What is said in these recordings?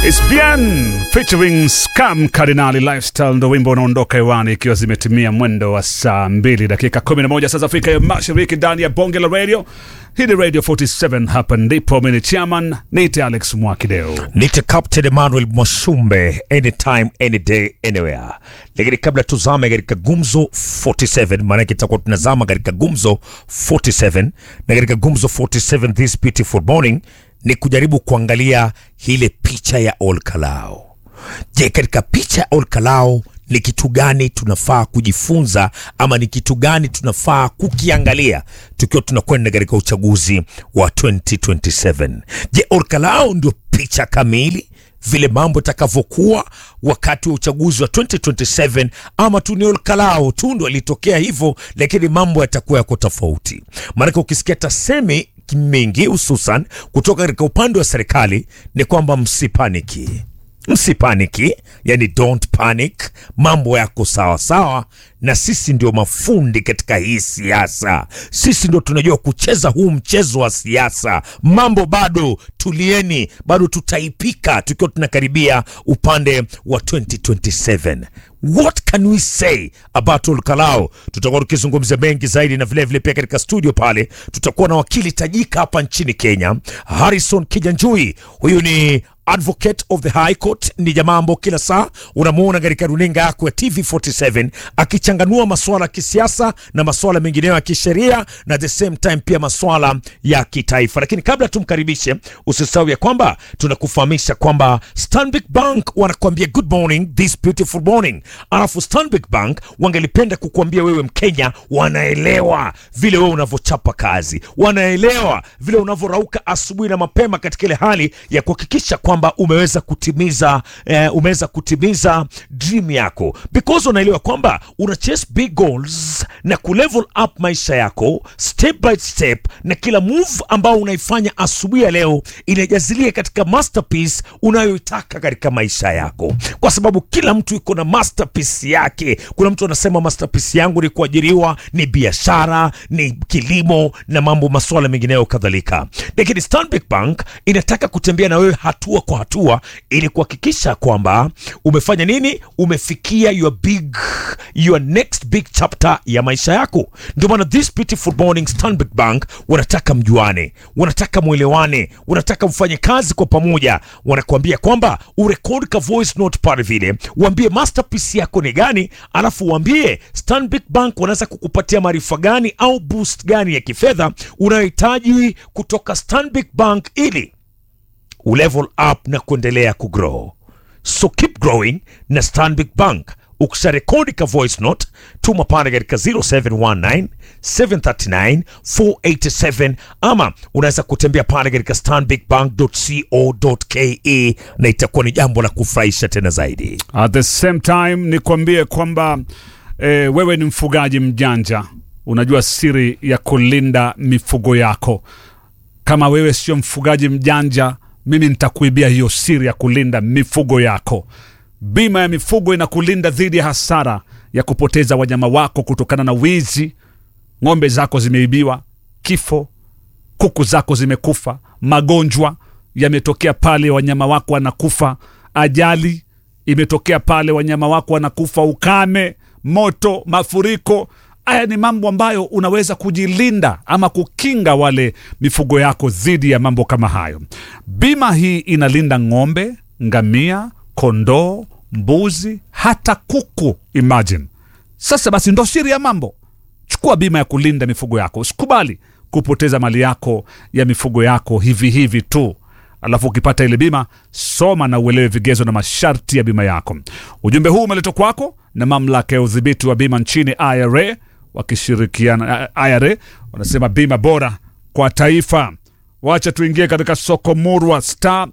It's bien featuring Scam Cardinali Lifestyle ndo wimbo unaondoka hewani ikiwa zimetimia mwendo wa saa 2 dakika 11 saa za Afrika ya Mashariki ndani ya bonge la radio. Hii ni Radio 47 hapa ndipo mimi ni chairman Nite Alex Mwakideo. Nite Captain Emmanuel Mwashumbe, anytime any day anywhere. Lakini kabla tuzame katika gumzo 47, maanake tutakuwa tunazama katika gumzo 47 na katika gumzo 47 this beautiful morning ni kujaribu kuangalia ile picha ya Olkalao. Je, katika picha ya Olkalao ni kitu gani tunafaa kujifunza ama ni kitu gani tunafaa kukiangalia tukiwa tunakwenda katika uchaguzi wa 2027? Je, Olkalao ndio picha kamili vile mambo itakavyokuwa wakati wa uchaguzi wa 2027 ama tu ni Olkalao tu ndo alitokea hivyo, lakini mambo yatakuwa yako tofauti. Maanake ukisikia tasemi mingi hususan kutoka katika upande wa serikali ni kwamba msipaniki msipaniki, yani don't panic, mambo yako sawa sawa, na sisi ndio mafundi katika hii siasa. Sisi ndio tunajua kucheza huu mchezo wa siasa. Mambo bado, tulieni, bado tutaipika tukiwa tunakaribia upande wa 2027. What can we say about Olkalao? Tutakuwa tukizungumzia mengi zaidi, na vilevile vile pia katika studio pale tutakuwa na wakili tajika hapa nchini Kenya, Harrison Kijanjui. Huyu ni advocate of the high court ni jamaa ambao kila saa unamuona katika runinga yako ya TV47 akichanganua masuala ya kisiasa na masuala mengineyo ya kisheria na at the same time pia masuala ya kitaifa. Lakini kabla tumkaribishe, usisahau ya kwamba tunakufahamisha kwamba Stanbic Bank wanakuambia good morning this beautiful morning, alafu Stanbic Bank wangelipenda kukuambia wewe Mkenya, wanaelewa vile wewe unavyochapa kazi, wanaelewa vile unavyorauka asubuhi na mapema katika ile hali ya kuhakikisha kwamba umeweza kutimiza eh, umeweza kutimiza dream yako because unaelewa kwamba una chase big goals na kulevel up maisha yako step by step, na kila move ambao unaifanya asubuhi ya leo inajazilia katika masterpiece unayoitaka katika maisha yako, kwa sababu kila mtu iko na masterpiece yake. Kuna mtu anasema masterpiece yangu ni kuajiriwa, ni biashara, ni kilimo na mambo masuala mengineyo kadhalika, lakini Stanbic Bank inataka kutembea na wewe hatua kwa hatua ili kuhakikisha kwamba umefanya nini, umefikia your big your next big chapter ya maisha yako. Ndio maana this beautiful morning Stanbic Bank wanataka mjuane, wanataka mwelewane, wanataka mfanye kazi kwa pamoja. Wanakuambia kwamba urekodi ka voice note pale vile, uambie masterpiece yako ni gani, alafu uambie Stanbic Bank wanaweza kukupatia maarifa gani au boost gani ya kifedha unayohitaji kutoka Stanbic Bank ili ulevel up na kuendelea kugrow. So keep growing na Stanbic Bank. Ukisha rekodi ka voice note, tuma pale katika 0719 739 487 ama unaweza kutembea pale katika stanbicbank.co.ke na itakuwa ni jambo la kufurahisha tena zaidi. At the same time nikwambie kwamba eh, wewe ni mfugaji mjanja, unajua siri ya kulinda mifugo yako. Kama wewe sio mfugaji mjanja, mimi nitakuibia hiyo siri ya kulinda mifugo yako. Bima ya mifugo inakulinda dhidi ya hasara ya kupoteza wanyama wako kutokana na wizi, ng'ombe zako zimeibiwa, kifo, kuku zako zimekufa, magonjwa yametokea pale wanyama wako wanakufa, ajali imetokea pale wanyama wako wanakufa, ukame, moto, mafuriko. Haya ni mambo ambayo unaweza kujilinda ama kukinga wale mifugo yako dhidi ya mambo kama hayo. Bima hii inalinda ng'ombe, ngamia, kondoo, mbuzi, hata kuku. Imagine sasa. Basi ndo siri ya mambo. Chukua bima ya kulinda mifugo yako, usikubali kupoteza mali yako ya mifugo yako hivi hivi tu. Alafu ukipata ile bima, soma na uelewe vigezo na masharti ya bima yako. Ujumbe huu umeletwa kwako na mamlaka ya udhibiti wa bima nchini IRA, wakishirikiana IRA wanasema bima bora kwa taifa. Wacha tuingie katika soko murwa star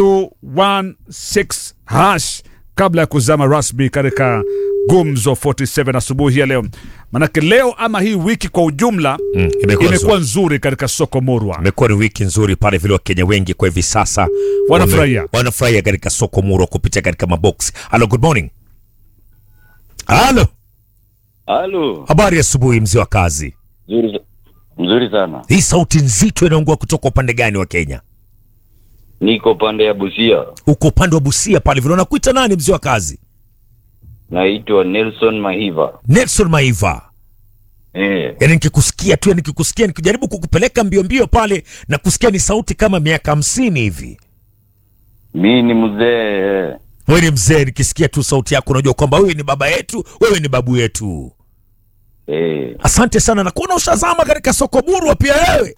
216 hash kabla ya kuzama rasmi katika gumzo 47 asubuhi ya leo. Manake leo ama hii wiki kwa ujumla Mm, imekuwa imekuwa nzuri katika soko murwa. Imekuwa ni wiki nzuri pale vile, Wakenya wengi kwa hivi sasa Wanafurahia. wame- wanafurahia katika soko muro kupitia katika maboksi. Halo, good morning. Halo, Halo, habari ya asubuhi mzee wa kazi. mzuri, mzuri sana. Hii sauti nzito inaungua kutoka upande gani wa Kenya? Niko pande ya Busia. Uko upande wa Busia pale vile. Unakuita nani mzee wa kazi? Naitwa Nelson Mahiva. Nelson Maiva. Eh, Yaani nikikusikia tu, yani nikikusikia nikijaribu kukupeleka mbio mbio pale na kusikia ni sauti kama miaka hamsini hivi. mi ni mzee. Wewe ni mzee, nikisikia tu sauti yako unajua kwamba wewe ni baba yetu, wewe ni babu yetu. Eh, Asante sana na kuona ushazama katika soko burwa pia wewe.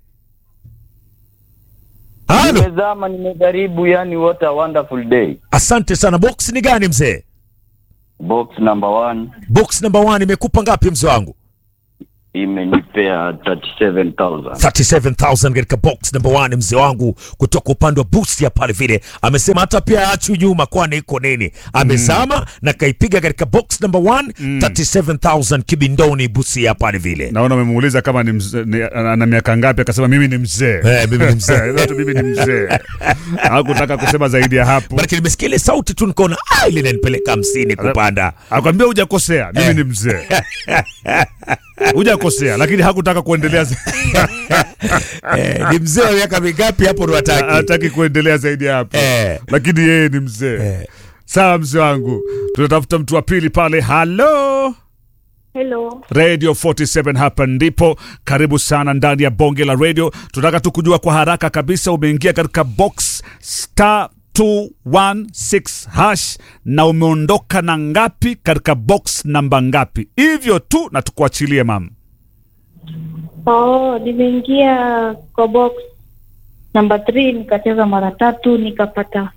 Halo. nimezama, nimejaribu, yani what a wonderful day. Asante sana. Box ni gani mzee? Box number one Box number one imekupa ngapi mzee wangu? imenipea 37,000. 37000 katika box number one mzee wangu kutoka upande wa Busia pale vile. Amesema hata pia achu nyuma kwani iko nini? Amezama na kaipiga katika box number one 37000 kibindoni Busia pale vile. naona umemuuliza kama ni mzee, ni, ana miaka ngapi akasema mimi ni mzee Eh, mimi ni mzee. Sasa tu mimi ni mzee hakutaka kusema zaidi ya hapo Maana nimesikia ile sauti tu nikaona ah, ile inanipeleka hamsini kupanda. akwambia hujakosea mimi Eh. ni mzee hujakosea lakini hakutaka kuendelea za- Eh, ni mzee wa miaka mingapi hapo ndo hataki? hataki kuendelea zaidi ya hapo Eh. lakini yeye ni mzee Eh. sawa mzee wangu tunatafuta mtu wa pili pale halo Hello. radio 47 hapa ndipo karibu sana ndani ya bonge la radio tunataka tu kujua kwa haraka kabisa umeingia katika box star 216 hash na umeondoka na ngapi katika box namba ngapi hivyo tu na tukuachilie mam Oh, nimeingia kwa box number 3 nikacheza mara tatu nikapata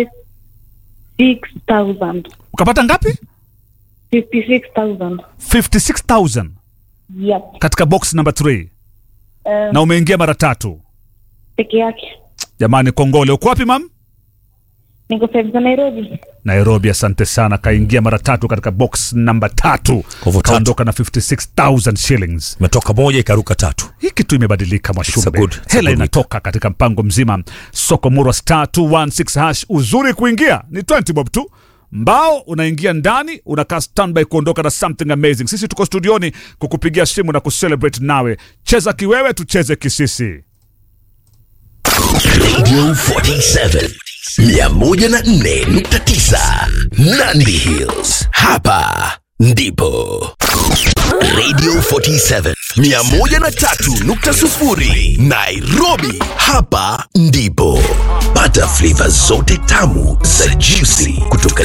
56000 ukapata ngapi 56000 56000 yep. katika box namba 3 Uh, na umeingia mara tatu peke yake jamani kongole uko wapi mam niko sehemu za Nairobi. nairobi asante sana kaingia mara tatu katika box namba tatu hivyo tatu. kaondoka na 56000 shillings Imetoka moja ikaruka tatu. hii kitu imebadilika It's a mwashumbe good- it's a hela good inatoka katika mpango mzima soko murwa star 216 hash uzuri kuingia ni 20 bob tu mbao unaingia ndani unakaa standby kuondoka na something amazing sisi tuko studioni kukupigia simu na kucelebrate nawe cheza kiwewe tucheze kisisi Radio 47 104.9 Nandi Hills. Hapa ndipo Radio 47 103.0 Nairobi. Hapa ndipo pata flavor zote tamu za juicy kutoka